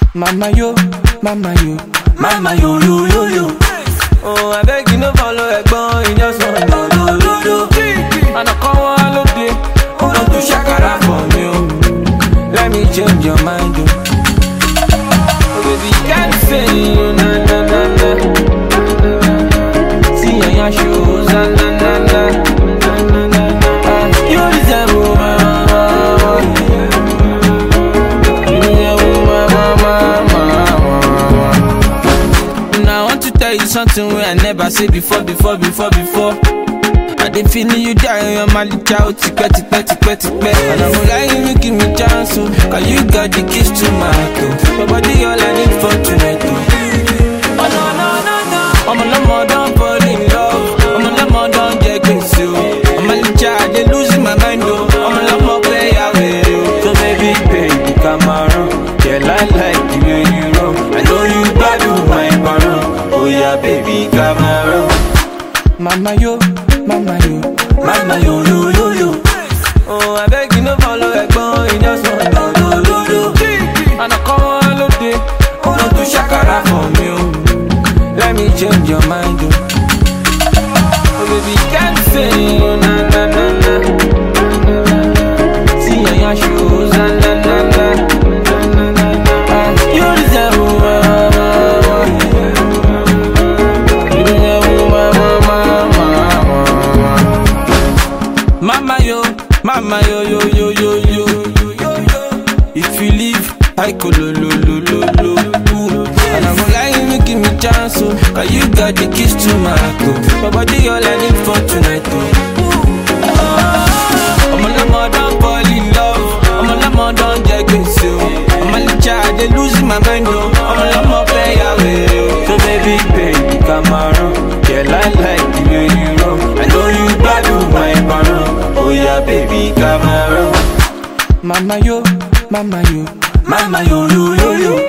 Mama yo, mama yo, mama yo yo yo yo. Oh, I beg you no follow ẹ̀gbọ́n, you just want do do do do. Àná kan wá lóde, ó lọ tún ṣàkàrà for me o. Let me change your mind o. Oh baby, can't say you na na na na. See your yan shoes, na na na na. Ah, You deserve my mama. You deserve my mama, mama. Now I want to tell you something wey I never say before, before, before, before. I dey feeling you die on your malicha o tipẹ́ tipẹ́ tipẹ́ tipẹ́. And I'm lying you give me chance o, cause you got the keys to my heart o. Your body all I need for tonight o. Oh no no no no. Ọmọ lọ́mọ don fall in love, ọmọ lọ́mọ don jẹ gbèsè o. Ọmọ malicha I dey lose my mind o, ọmọ lọ́mọ play away o. So baby baby come around, yeah I like the way you roll. I know you gbádùn my parun, oh yeah baby come around. Mama yo, mama yo, mama yo yo yo yo. Oh, I beg you no follow ẹ̀gbọ́n, you just want do do do do. Àná kan wá lóde, ó lọ tún ṣàkàrà for me o. Let me change your mind o. Oh baby, can't say you na na na na. See your yan shoes, na na na na. Ah, You deserve my mama. You deserve my mama, mama. Mama yo, mama yo yo yo yo yo yo yo yo. If you leave, I go lo lo lo lo lo. Ooh. And I'm lying, you give me chance, oh, cause you got the keys to my heart, oh. My body all I need for tonight, oh. I'm a lemon, don't fall in love. I'm a lemon, don't get gbèsè, oh. I'm a licha, I dey lose my mind, oh. I'm a lemon, play away, oh. So baby, baby, come around. Yeah, I like the way you roll. I know you gbádùn my parun. Oh yeah, baby, come around. Mama yo, mama yo, mama yo yo yo yo.